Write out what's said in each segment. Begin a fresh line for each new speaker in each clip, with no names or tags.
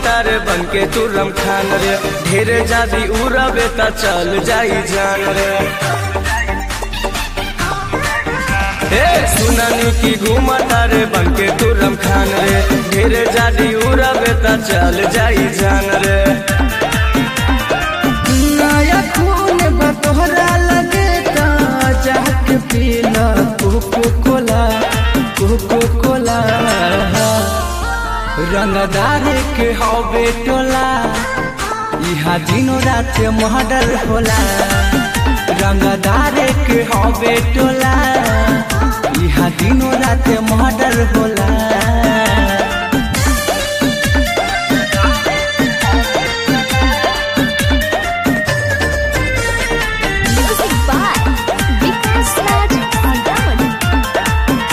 घूमता रे बन के तुरम खान रे ढेरे जादी उड़ाबे त चल जाई जान रे ए सुनानी की घूमता रे बन के तुरम खान रे ढेरे जादी उड़ाबे त चल जाई जान रे
नया खून बा तोहरा लगे ता जाके पीला कोको कोला कोको कोला रंगदार के हवे टोला इहा दिनो रात मर्डर होला रंगदार के हवे टोला इहा दिनो रात मर्डर होला
Music by Vikas Raj Agrawal.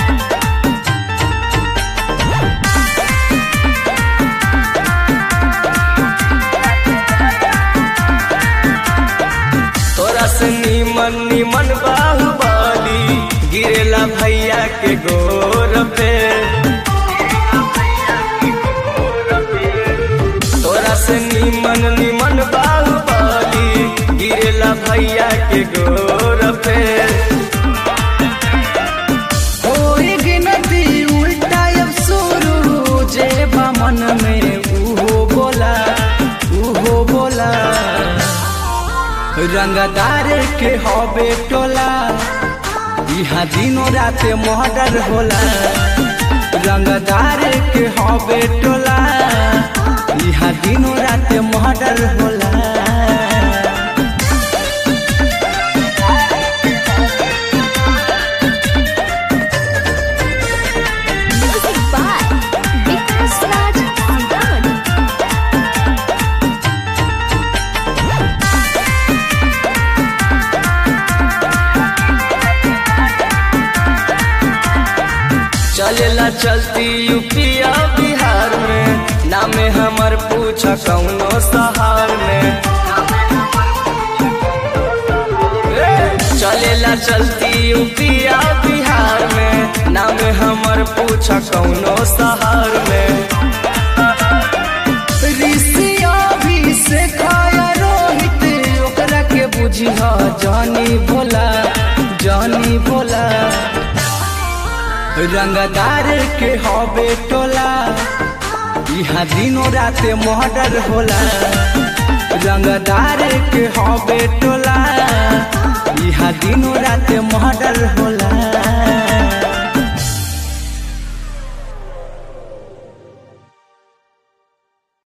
तोरा से नीमन नीमन बाहुबली गिरेला भैया के गोर पे तोरा से नीमन नीमन बाहुबली गिरेला भैया के गोर पे
होई गिनती उल्टा अब शुरू जे बा मन में उहो बोला उहो बोला रंगदार के हवे टोला इहा दिनो रात मर्डर होला रंगदार के हवे टोला इहा दिनो रात मर्डर होला
Music by Vikas Raj Agrawal.
चलेला चलती यूपिया बिहार में नामे हमर पूछा कौनो सहार में ए, चलेला चलती यूपिया बिहार में नामे हमर पूछा कौनो सहार में
ऋषिया भी से खाया रोहित ओकरा के बुझिह जानी भोला जानी भोला रंगदार के हवे टोला इहा दिनो रात मर्डर होला रंगदार के हवे टोला इहा दिनो रात मर्डर होला